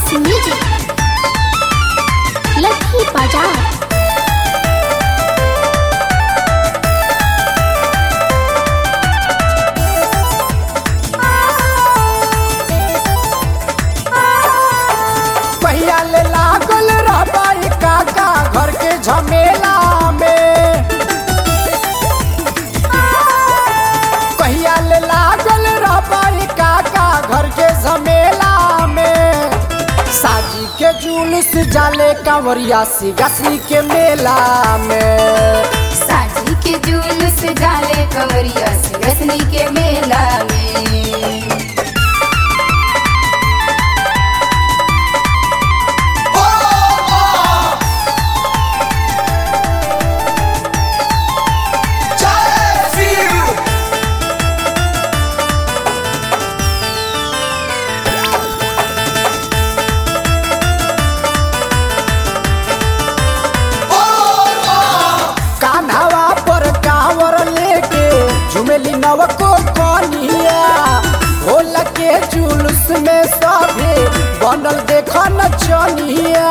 SS Music Lakhi बाजार पहिया ले लागल रहबाई काका घर के झमेला में कहिया ले लागल रहबाई काका घर के झमेला में साजी के जुलूस जाले कांवरिया सी गसी के मेला में साजी के जुलूस डाले कंवरिया से रसनी के मेला में कान्हवा पर कांवर लेके झुमेली नवको कनिया भोला के जुलूस में सभे बनल देख नचनिया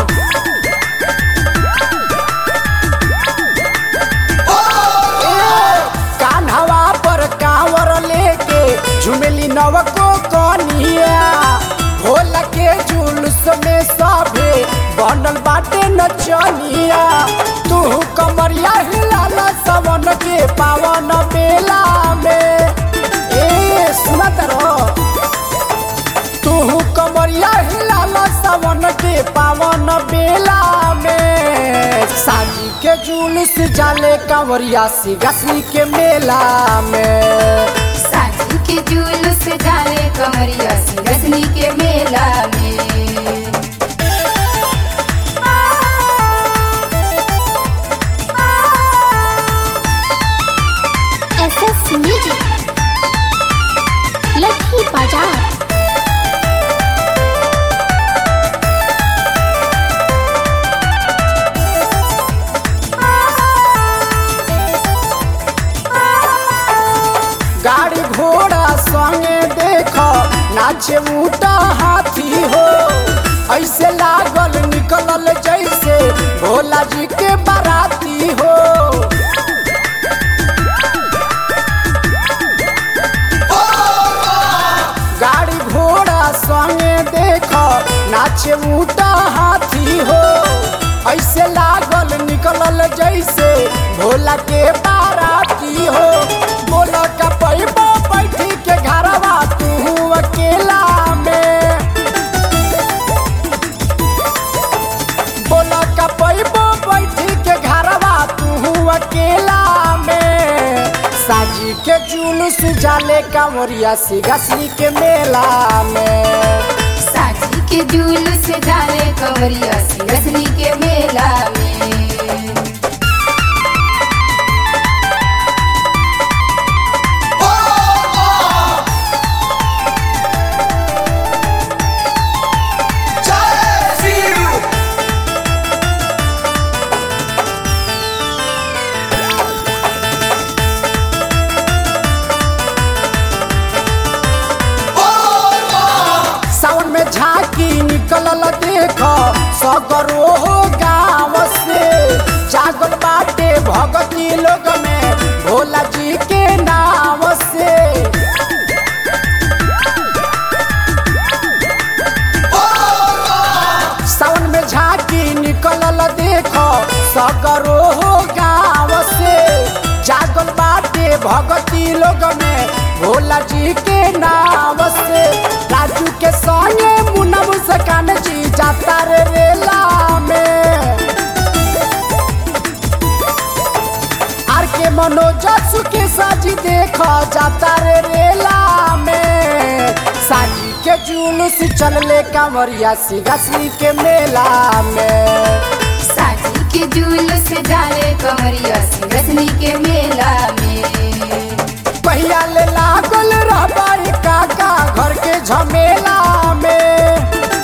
कान्हवा पर कांवर लेके झुमेली नवको कनिया भोला के जुलूस में सभे बनल बाटे नचनिया तू कमरिया हिलाला सवन के पावन बेला में ए सुनत रहो तू कमरिया हिलाला सवन के पावन बेला में साजी के जुलूस जाले कंवरिया सी गसनी के मेला में साजी के जुलूस डाले कंवरिया से रसनी के मेला में SS Music लखी बाजार गाड़ी घोड़ा संगे देखो नाचे ऊटा हाथी हो ऐसे लागल निकलल जैसे भोला जी के बाराती हो गाड़ी घोड़ा संगे देखो नाचे ऊटा हाथी हो ऐसे लागल निकलल जैसे भोला के बाराती हो बोला का पैबो बैठी के घरवा तू अकेला में बोला का पैबो बैठी के घरवा तू अकेला में साजी के जुलूस जाले कांवरिया सी गसनी के मेला में साजी के जुलूस डाले कंवरिया से रसनी के मेला में सावन में झांकी निकलल देख सगरो हो गाँव से जागल बाटे भगती लोग में भोला जी के नाम से सावन में झांकी निकलल देख सगरो हो गाँव से जागल बाटे भगती लोग में भोला जी के नाम से राजू के संगे मुन्ना मुस्कान जी जाता रे रेला में आर के मनोज सुखे साजी देखो जाता रे रेला में साजी के जुलूस चलले कांवरिया सी गसनी के मेला में साजी के जुलूस डाले कंवरिया से रसनी के मेला में पहिया ले लागल रहबाई काका घर के झमेला में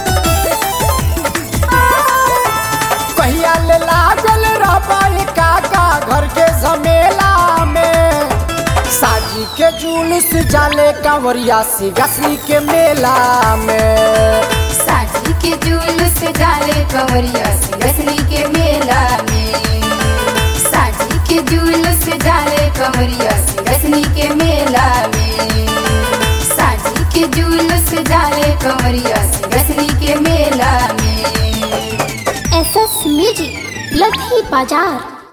कहिया ले लागल रहबाई काका घर के झमेला में साजी के जुलूस जाले कांवरिया सी गसनी के मेला में साजी के जुलूस डाले कंवरिया सिंगसनी के मेला में साजी के जुलूस डाले कंवरिया सिंगसनी के मेला में साजी के जुलूस डाले कंवरिया सिंगसनी के मेला में एस एस म्यूजिक लधी बाजार